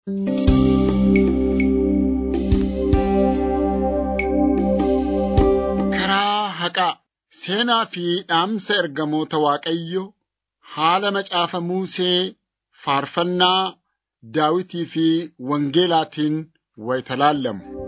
Karaa haqaa seenaa fi dhaamsa ergamoota Waaqayyoo haala macaafa Musee faarfannaa Daawitii fi Wangeelaatiin wayita laallamu.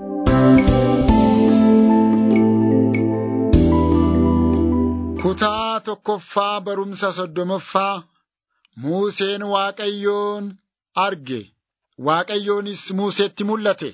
Kutaa tokkoffaa barumsa soddomoffaa Museen Waaqayyoon arge. Waaqayyoonis Museetti mul'ate.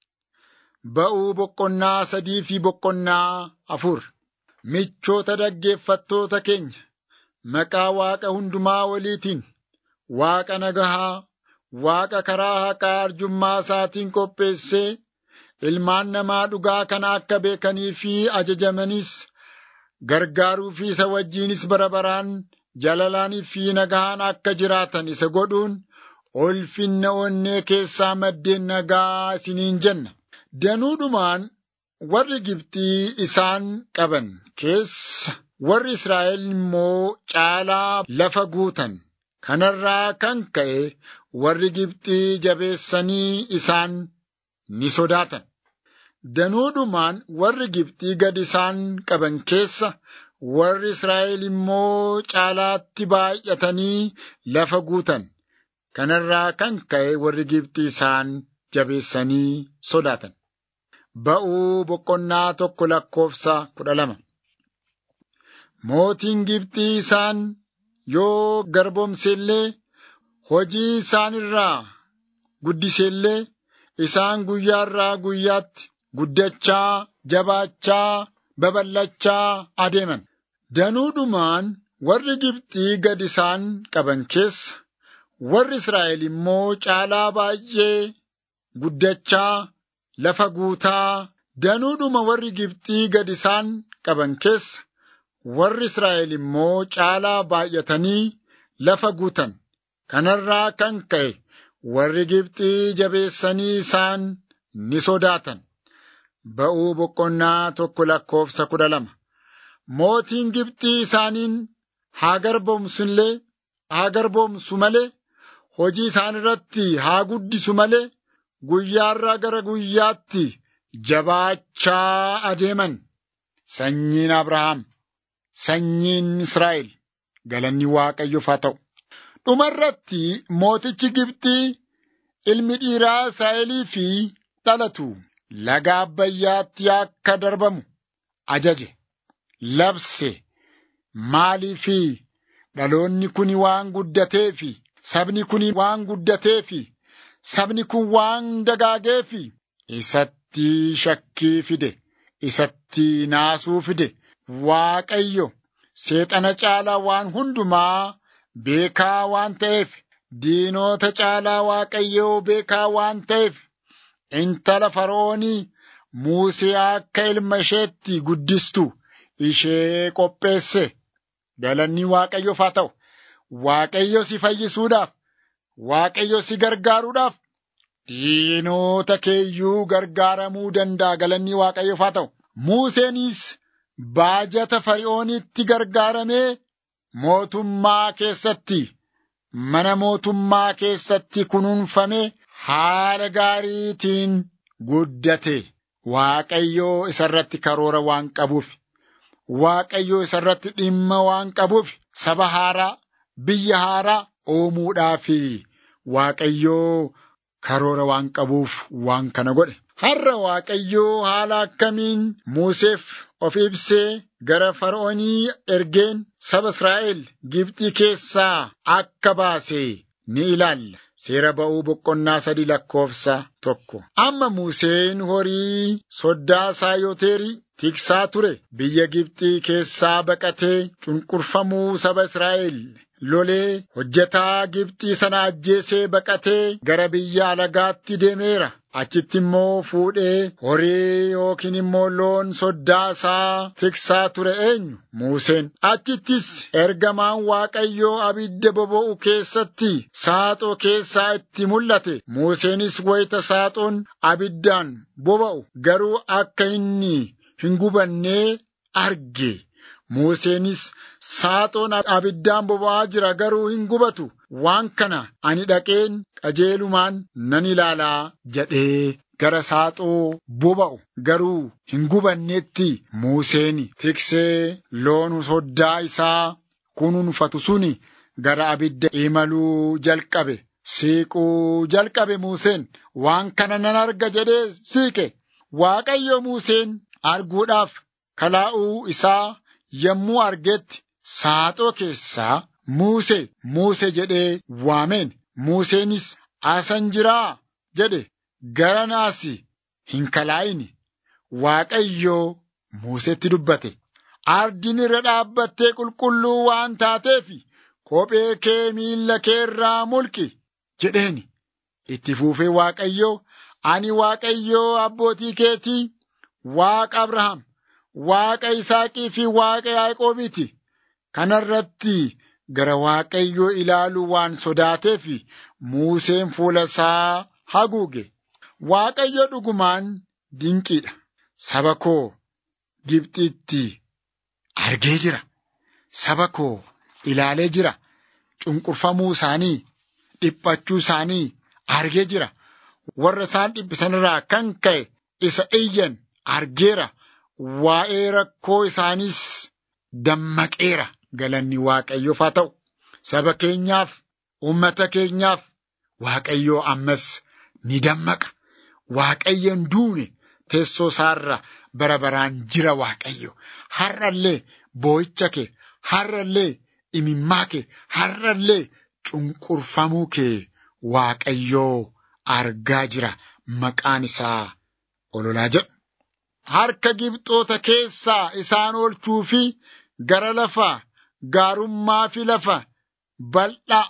Ba'uu boqonnaa sadii fi boqonnaa afur. Michoota dhaggeeffattoota keenya, maqaa Waaqa hundumaa waliitiin, Waaqa nagahaa, Waaqa karaa haqaa arjummaa isaatiin qopheessee, ilmaan namaa dhugaa kana akka beekanii fi ajajamanis gargaaruu fi isa wajjinis bara baraan jaalalaanii fi nagahaan akka jiraatan isa godhuun ulfinna onnee keessaa maddeen nagaa isiniin jenna. Danuudhumaan warri Gibxii isaan qaban keessa warri Israa'el immoo caalaa lafa guutan. Kanarraa kan ka'e warri Gibxii jabeessanii isaan ni sodaatan. Danuudhumaan warri Gibxii gad isaan qaban keessa warri Israa'el immoo caalaatti baay'atanii lafa guutan. Kanarraa kan ka'e warri Gibxii isaan jabeessanii sodaatan. Ba'uu boqonnaa tokko lakkoofsa kudha lama. Mootiin Gibxii isaan yoo garboomsellee hojii isaan irraa guddisellee isaan guyyaarraa guyyaatti guddachaa, jabaachaa, babal'achaa adeeman. Danuudhumaan warri Gibxii gad isaan qaban keessa warri Israa'el immoo caalaa baay'ee guddachaa, lafa guutaa, danuudhuma warri Gibxii gad isaan qaban keessa warri Israa'el immoo caalaa baay'atanii lafa guutan. Kanarraa kan ka'e warri Gibxii jabeessanii isaan ni sodaatan. Ba'uu boqonnaa tokko lakkoofsa kudha lama. Mootiin Gibxii isaaniin haa garboomsullee haa garboomsu malee hojii isaan irratti haa guddisu malee guyyaarraa gara guyyaatti jabaachaa adeeman. Sanyiin Abrahaam, sanyiin Israa'el galanni Waaqayyoof haa ta'u. Dhumarratti mootichi Gibxii ilmi dhiiraa Israa'elii fi dhalatu laga Abbayyaatti akka darbamu ajaje. Labse maaliifi dhaloonni kun waan guddateefi sabni kun waan guddateefi sabni kun waan dagaageefi isatti shakkii fide isatti naasuu fide Waaqayyo seexana caalaa waan hundumaa beekaa waan ta'eef diinota caalaa Waaqayyoo beekaa waan ta'eef intala Fara'oonii Musee akka ilma isheetti guddistu ishee qopheesse. Galanni Waaqayyoof haa ta'u. Waaqayyo si fayyisuudhaaf, Waaqayyo si gargaaruudhaaf, diinota keeyyuu gargaaramuu danda'a. Galanni Waaqayyoof haa ta'u. Museenis baajata Fari'oonitti gargaaramee mootummaa keessatti, mana mootummaa keessatti kunuunfamee haala gaariitiin guddate. Waaqayyoo isarratti karoora waan qabuuf, Waaqayyoo isarratti dhimma waan qabuuf, saba haaraa, biyya haaraa uumuudhaaf Waaqayyoo karoora waan qabuuf waan kana godhe. Har'a Waaqayyoo haala akkamiin Museef of ibsee gara Fara'oonii ergeen saba Israa'el Gibxii keessaa akka baase ni ilaalla. Seera ba'uu boqonnaa sadii lakkoofsa tokko. Amma Museen horii soddaa Saayoteerii tiksaa ture. Biyya Gibxii keessaa baqatee cunqurfamuu saba Israa'el lolee hojjetaa Gibxii sana ajjeesee baqatee gara biyya alagaatti deemeera. Achitti immoo fuudhee horii yookiin immoo loon soddaa isaa tiksaa ture eenyu? Museen. Achittis ergamaan Waaqayyoo abidda boba'u keessatti saaxoo keessaa itti mul'ate. Museenis wayita saaxoon abiddaan boba'u garuu akka inni hin gubannee arge. Museenis saaxoon abiddaan boba'aa jira garuu hin gubatu. Waan kana ani dhaqeen qajeelumaan nan ilaalaa jedhee gara saaxoo boba'u garuu hin gubanneetti Museen tiksee loon soddaa isaa kunuunfatu suni gara abidda imaluu jalqabe. Siiquu jalqabe Museen waan kana nan arga jedhee siiqe. Waaqayyo Museen arguudhaaf kalaa'uu isaa yommuu argetti saaxoo keessaa Muuse Muuse jedhee waameen. Museenis asan jiraa jedhe gara naasi hin kalaa'ini. Waaqayyo Musetti dubbate. Ardiin irra dhaabbattee qulqulluu waan taateef kophee kee miilla kee irraa mulqi jedheeni. Itti fuufee Waaqayyo ani Waaqayyo abbootii keetii Waaqa Abrahaam, Waaqa Isaaqii fi Waaqa Yaaqoobiiti. Kana irratti gara Waaqayyoo ilaaluu waan sodaateef Museen fuula isaa haguuge. Waaqayyo dhugumaan dinqiidha. Saba koo Gibxitti argee jira. Saba koo ilaalee jira. Cunqurfamuu isaanii, dhiphachuu isaanii argee jira. Warra isaan dhiphisanirraa kan ka'e isa iyyan argeera. Waa'ee rakkoo isaaniis dammaqeera. Galanni Waaqayyoof haa ta'u. Saba keenyaaf, uummata keenyaaf Waaqayyoo ammas ni dammaqa. Waaqayyoon duune teessoo isaarra bara baraan jira Waaqayyo. Har'allee boo'icha kee, har'allee imimmaa kee, har'allee cunqurfamuu kee Waaqayyoo argaa jira. Maqaan isaa ololaa jedhu. Harka Gibxoota keessaa isaan oolchuu fi gara lafa gaarummaa fi lafa bal'aa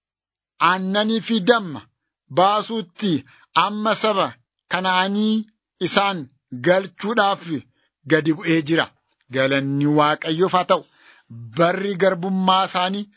aannanii fi damma baasuutti amma saba Kana'aanii isaan galchuudhaaf gadi bu'ee jira. Galanni Waaqayyoof haa ta'u. Barri garbummaa isaanii,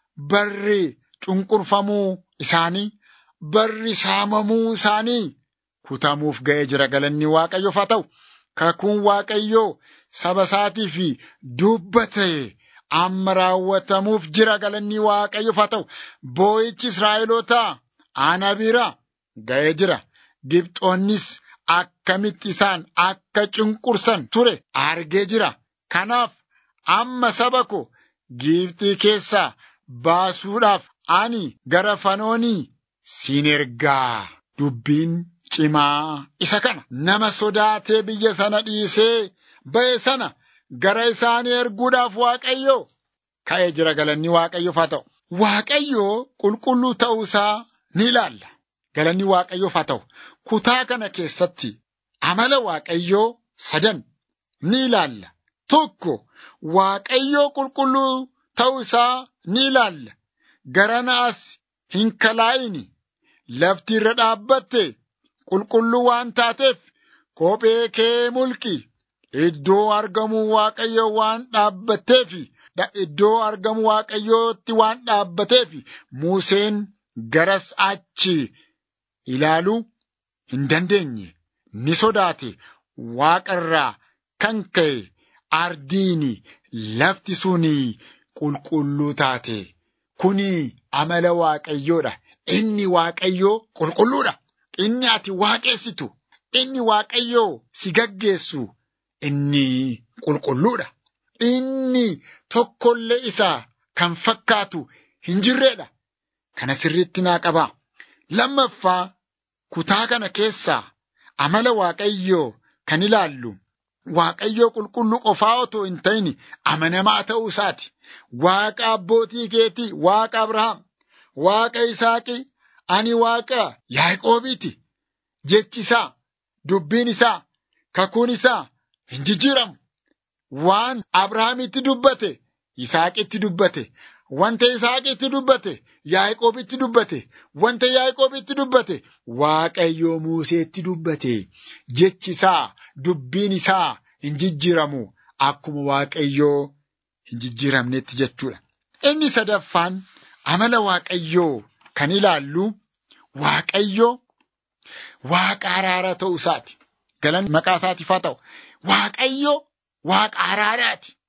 barri cunqurfamuu isaanii, barri saamamuu isaanii kutamuuf ga'ee jira. Galanni Waaqayyoof haa ta'u. Kakuun Waaqayyoo saba isaatii fi dubbate amma raawwatamuuf jira. Galanni Waaqayyoof haa ta'u. Boo'ichi Israa'elootaa ana bira ga'ee jira. Gibxoonnis akkamitti isaan akka cunqursan ture argee jira. Kanaaf amma saba ko Gibxii keessaa baasuudhaaf ani gara fanoonii siin ergaa. Dubbiin cimaa isa kana nama sodaatee biyya sana dhiisee ba'e sana gara isaanii erguudhaaf Waaqayyo ka'ee jira galanni Waaqayyoof haa ta'u. Waaqayyo qulqulluu ta'uu isaa ni ilaalla. Galanni Waaqayyoof haa ta'u. Kutaa kana keessatti amala Waaqayyoo sadan ni ilaalla. Tokko Waaqayyoo qulqulluu ta'uu isaa ni ilaalla. Gara naas hin kalaa'ini. Lafti irra dhaabbatte qulqulluu waan taateef kophee kee mulqi. Iddoo argamuu Waaqayyoo waan dhaabbatteef iddoo argamu Waaqayyootti waan dhaabbateef Museen garas achi ilaaluu hin dandeenye. Ni sodaate waaqarraa kan ka'e ardiini lafti suni qulqulluu taate. Kuni amala Waaqayyoodha. Inni Waaqayyoo qulqulluudha. Inni ati waaqessitu, inni Waaqayyoo si gaggeessu, inni qulqulluudha. Inni tokkollee isaa kan fakkaatu hin jirredha. Kana sirriitti naa qabaa. Lammaffaa kutaa kana keessaa amala Waaqayyoo kan ilaallu Waaqayyoo qulqulluu qofaa otoo hin ta'in amanamaa ta'uu isaati. Waaqa abbootii keetii, Waaqa Abrahaam, Waaqa Isaaqii, ani Waaqa Yaaqoobiiti. Jechi isaa, dubbiin isaa, kakuun isaa hin jijjiiramu. Waan Abrahaamitti dubbate, Isaaqitti dubbate. Wanta Isaaqitti dubbate, Yaaqoobitti dubbate. Wanta Yaaqoobitti dubbate, Waaqayyoo Museetti dubbate. Jechi isaa, dubbiin isaa hin jijjiiramu. Akkuma Waaqayyoo hin jijjiiramnetti jechuudha. Inni sadaffaan amala Waaqayyoo kan ilaallu Waaqayyoo Waaqa araara ta'uu isaati. Galanni maqaa isaatiif haa ta'u. Waaqayyo Waaqa araaraati.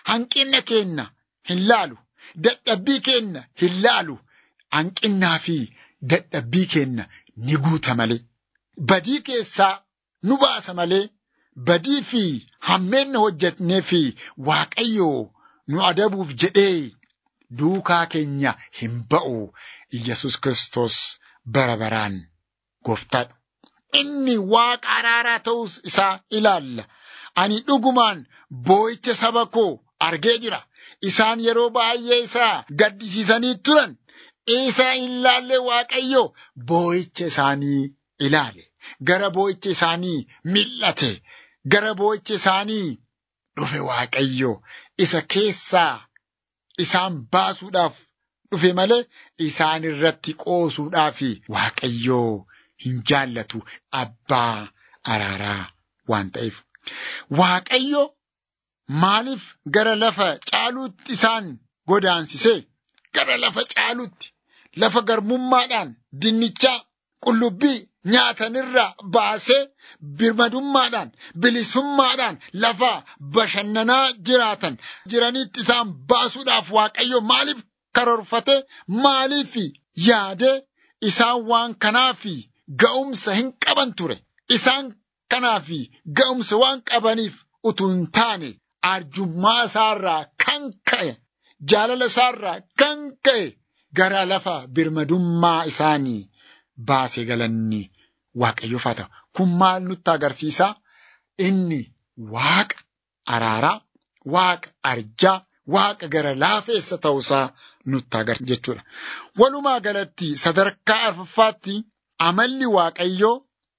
hanqina keenna hin laalu. Dadhabbii keenna hin laalu. Hanqinnaa fi dadhabbii keenna ni guuta malee. Badii keessaa nu baasa malee. Badii fi hammeenna hojjetnee fi Waaqayyoo nu adabuuf jedhee duukaa keenya hin ba'u. Iyyasuus Kiristoos bara baraan gooftaadha. Inni waaqa araaraa ta'us isaa ilaalla. Ani dhugumaan boo'icha saba koo argee jira. Isaan yeroo baay'ee isaa gaddisiisanii turan. Isa hin laalle Waaqayyo boo'icha isaanii ilaale. Gara boo'icha isaanii mil'ate. Gara boo'icha isaanii dhufe Waaqayyo isa keessaa isaan baasuudhaaf dhufe malee isaan irratti qoosuudhaaf Waaqayyoo hin jaallatu abbaa araaraa waan ta'eef. Waaqayyo maaliif gara lafa caaluutti isaan godaansisee gara lafa caaluutti lafa garbummaadhaan dinnichaa qullubbii nyaatanirraa baasee birmadummaadhaan bilisummaadhaan lafa bashannanaa jiraatan jiranitti isaan baasuudhaaf waaqayyo maaliif karoorfate maaliif yaade isaan waan kanaaf ga'umsa hin qaban ture isaan kanaaf ga'umsa waan qabaniif utuu hin taane arjummaa isaarraa kan ka'e jaalala isaarraa kan ka'e gara lafa birmadummaa isaanii baase galanni waaqayyoof haa ta'u. Kun maal nutti agarsiisa? Inni waaqa araaraa, waaqa arjaa, waaqa gara laafeessa ta'uusaa nutti agarsiisa jechuudha. Walumaa galatti sadarkaa arfaffaatti amalli waaqayyoo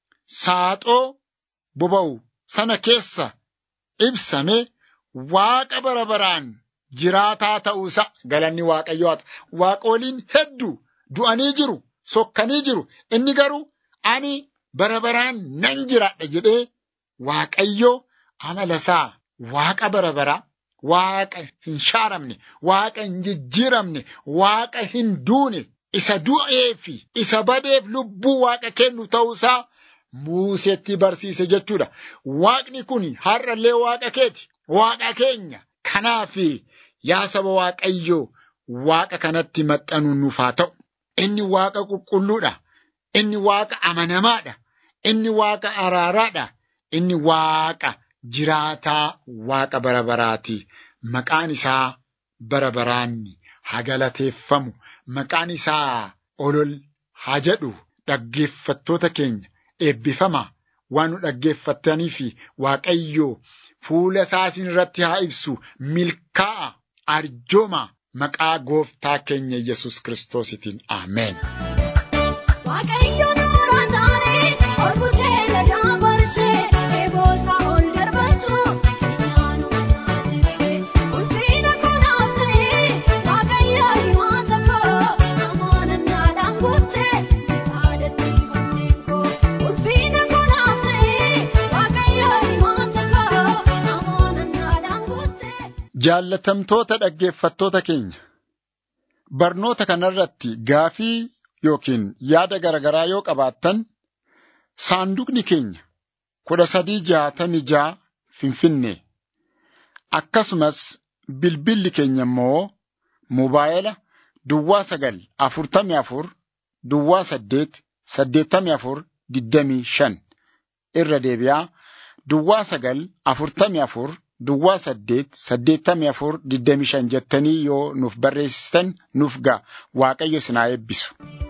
saaxoo boba'u sana keessa ibsame waaqa bara baraan jiraataa ta'uusaa galanni waaqayyoo haa ta'u. Waaqoliin hedduu du'anii jiru. sokkanii jiru. Inni garuu ani bara baraan nan jiraadha jedhee Waaqayyo amala isaa waaqa bara baraa, waaqa hin shaaramne, waaqa hin jijjiiramne, waaqa hin duune, isa du'ee fi isa badeef lubbuu waaqa kennu ta'uusaa Muuseetti barsiise jechuudha. Waaqni kun har'allee waaqa keeti, waaqa keenya. Kanaaf yaa saba Waaqayyoo waaqa kanatti maxxanuu nuuf haa ta'u. Inni waaqa qulqulluudha. Inni waaqa amanamaadha. Inni waaqa araaraadha. Inni waaqa jiraataa waaqa bara baraati. Maqaan isaa bara baraan haa galateeffamu. Maqaan isaa olol haa jedhu. Dhaggeeffattoota keenya eebbifama. Waan nu dhaggeeffattaniif Waaqayyoo fuula isaa isin irratti haa ibsu. Milkaa'a. Arjooma. Maqaa gooftaa keenya Yesus Kiristoositiin Ameen. Jaallatamtoota dhaggeeffattoota keenya. Barnoota kanarratti gaafii yookiin yaada garaagaraa yoo qabaattan saanduqni keenya kudha sadii jaatamii ja'a Finfinnee akkasumas bilbilli keenya immoo moobaayila duwwaa sagal afurtamii afur duwwaa saddeet saddeettamii afur digdamii shan irra deebi'aa duwwaa sagal afurtamii afur. Duwwaa saddeet saddeettamii afur digdamii shan jettanii yoo nuuf barreessitan nuuf ga'a waaqayyo isin haa eebbisu.